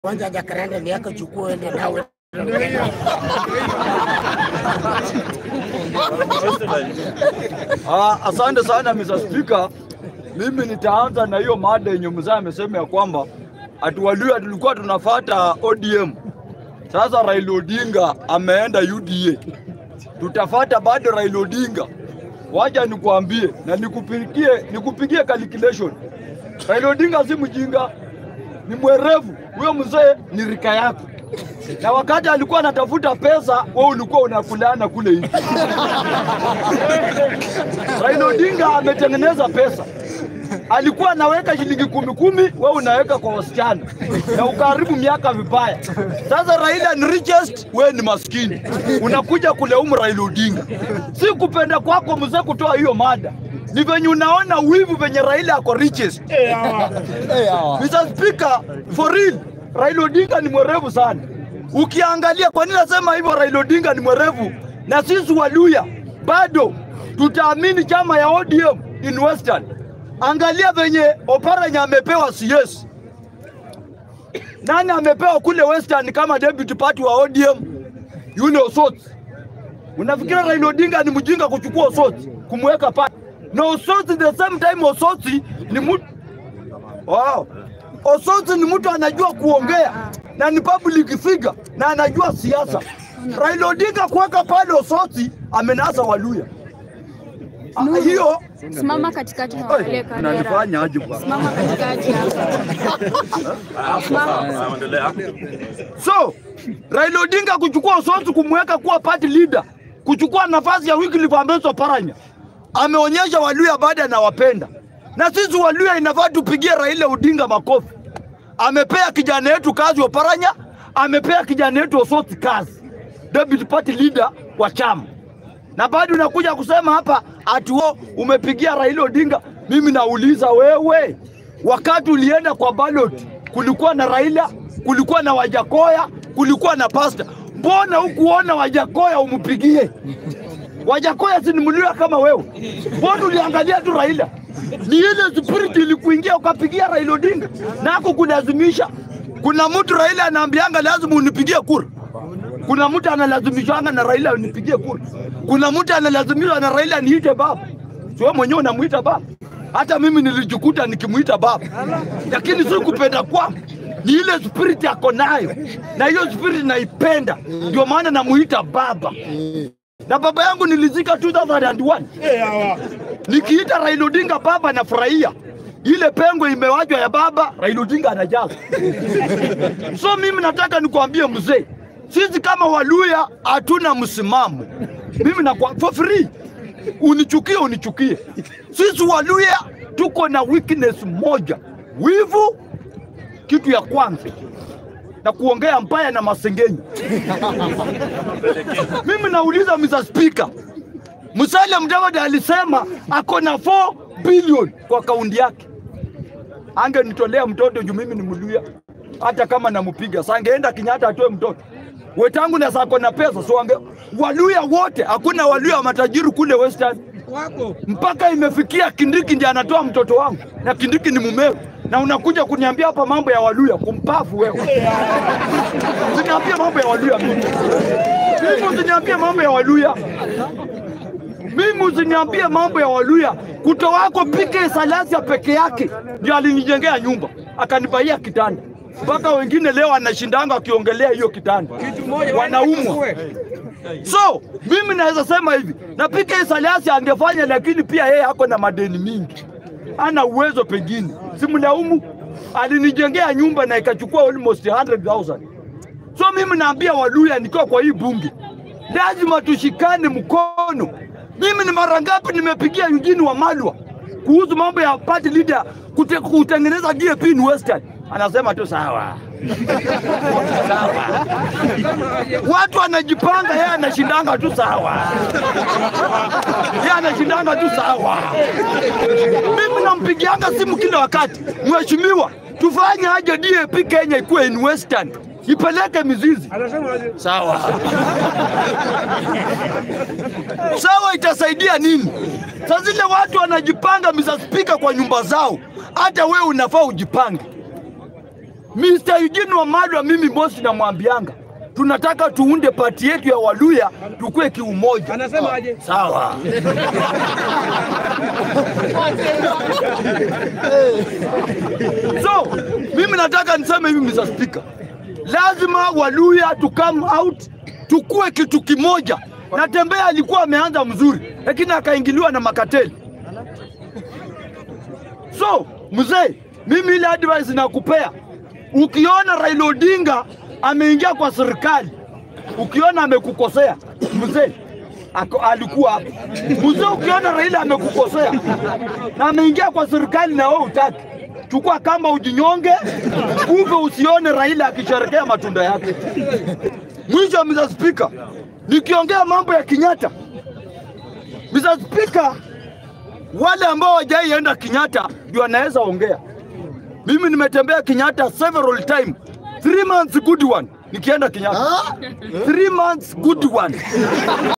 Kwanza Jacaranda ni yako, chukua uende nawe. Ah, asante sana Mr. Speaker. Mimi nitaanza na hiyo mada yenye mzee amesema ya kwamba atuwalia tulikuwa tunafata ODM. Sasa Raila Odinga ameenda UDA. Tutafata bado Raila Odinga. Waja nikuambie na nikupigie nikupigie calculation. Raila Odinga si mjinga, ni mwerevu. Huyo mzee ni rika yako. Na wakati alikuwa anatafuta pesa, wewe ulikuwa unakulana kule hivi. Raila Odinga ametengeneza pesa. Alikuwa anaweka shilingi kumi kumi, wewe unaweka kwa wasichana na ukaharibu miaka vibaya. Sasa Raila ni richest, wewe ni maskini, unakuja kulaumu Raila Odinga. Si kupenda kwako mzee kutoa hiyo mada, ni venye unaona wivu venye Raila ako richest. Mr. Speaker, for real, Raila Odinga ni mwerevu sana. Ukiangalia kwa nini nasema hivyo, Raila Odinga ni mwerevu, na sisi Waluya bado tutaamini chama ya ODM in Western. Angalia venye Oparanya amepewa CS, nani amepewa kule Western kama deputy party wa ODM? Yule Osot. Unafikira Raila Odinga ni mjinga kuchukua Osot kumweka pale? Na Osot the same time Osot ni mtu wow. Osot ni mtu anajua kuongea na ni public figure na anajua siasa. Raila Odinga kuweka pale Osot amenasa Waluya. Ah, Hiyo Simama katikati na Oi, waangalie kamera. unanifanya aje bwana? Simama katikati hapa. Simama. So Raila Odinga kuchukua Osotsi kumweka kuwa party leader, kuchukua nafasi ya Wycliffe Ambeso Oparanya, ameonyesha Waluya baada anawapenda, na sisi Waluya inafaa tupigie Raila Odinga makofi. Amepea kijana yetu kazi Oparanya, amepea kijana yetu Osotsi kazi, deputy party leader wa chama, na bado unakuja kusema hapa ati wewe umepigia Raila Odinga. Mimi nauliza wewe, wakati ulienda kwa ballot kulikuwa na Raila, kulikuwa na Wajakoya, kulikuwa na Pasta. Mbona hukuona Wajakoya umpigie? Wajakoya si ni Mluya kama wewe? Mbona uliangalia tu Raila? Ni ile spirit ilikuingia ukapigia Raila Odinga, nako kulazimisha. Kuna mtu Raila anaambianga lazima unipigie kura kuna mtu analazimishwanga na Raila unipigie kura. Kuna mtu analazimishwa na Raila niite baba. Si wewe mwenyewe unamuita baba. Hata mimi nilijikuta nikimuita baba, lakini si kupenda kwangu, ni ile spirit yako nayo, na hiyo spirit naipenda, ndio maana namuita baba. Na baba yangu nilizika 2001 nikiita Raila Odinga baba, nafurahia ile pengo imewachwa ya baba, Raila Odinga anajaza. So mimi nataka nikwambie mzee, sisi kama Waluya hatuna msimamo. Mimi na for free, unichukie unichukie, sisi Waluya tuko na weakness moja, wivu, kitu ya kwanza na kuongea mbaya na masengenyo. Mimi nauliza Mr. Speaker, Musalia Mudavadi alisema ako na 4 billion kwa kaunti yake angenitolea mtoto juu mimi ni Mluya, hata kama namupiga sangeenda Kenyatta atoe mtoto wetangu na sako na pesa so ange, Waluya wote, hakuna Waluya wa matajiri kule Western mpaka imefikia Kindiki ndiye anatoa mtoto wangu na Kindiki ni mumewe, na unakuja kuniambia hapa mambo ya Waluya. Kumpafu wewe, usiniambie mambo ya Waluya mimi, mimi usiniambie mambo ya Waluya mimi usiniambie mambo ya Waluya. Kuto wako PK Salasia peke yake ndio alinijengea nyumba akanibaia kitanda, mpaka wengine leo anashindanga wakiongelea hiyo kitanda, wanaumwa. So mimi naweza sema hivi, na PK Salasia angefanya, lakini pia yeye ako na madeni mingi, ana uwezo pengine, simlaumu. Alinijengea nyumba na ikachukua almost 100,000. So mimi naambia Waluya nikiwa kwa hii bunge, lazima tushikane mkono. Mimi ni mara ngapi nimepigia Eugene Wamalwa kuhusu mambo ya party leader kute, kutengeneza GAP in Western, anasema tu sawa sawa. Watu wanajipanga, yeye anashindanga tu sawa, yeye anashindanga tu sawa. Mimi nampigianga simu kila wakati, mheshimiwa, tufanye aje DAP Kenya ikuwe in Western ipeleke mizizi sawa sawa, itasaidia nini? Saa zile watu wanajipanga, Mr. Speaker, kwa nyumba zao, hata wewe unafaa ujipange. Mr. Eugene Wamalwa, mimi bosi namwambianga tunataka tuunde pati yetu ya Waluya tukue kiumoja. Anasema aje? Sawa. so mimi nataka niseme hivi Mr. Speaker, lazima Waluya to come out tukue kitu kimoja. Na Tembea alikuwa ameanza mzuri, lakini akaingiliwa na makateli. So mzee, mimi ile advice nakupea, ukiona Raila Odinga ameingia kwa serikali, ukiona amekukosea mzee, ako- alikuwa hapo mzee. Ukiona Raila amekukosea na ameingia kwa serikali na wewe utaki, chukua kamba ujinyonge, kumbe usione Raila akisherekea matunda yake. Mwisho, Mr. Speaker, nikiongea mambo ya Kenyatta, Mr. Speaker, wale ambao hawajaienda Kenyatta ndio wanaweza ongea. Mimi nimetembea Kenyatta several time, three months good one, nikienda Kenyatta, three months good one.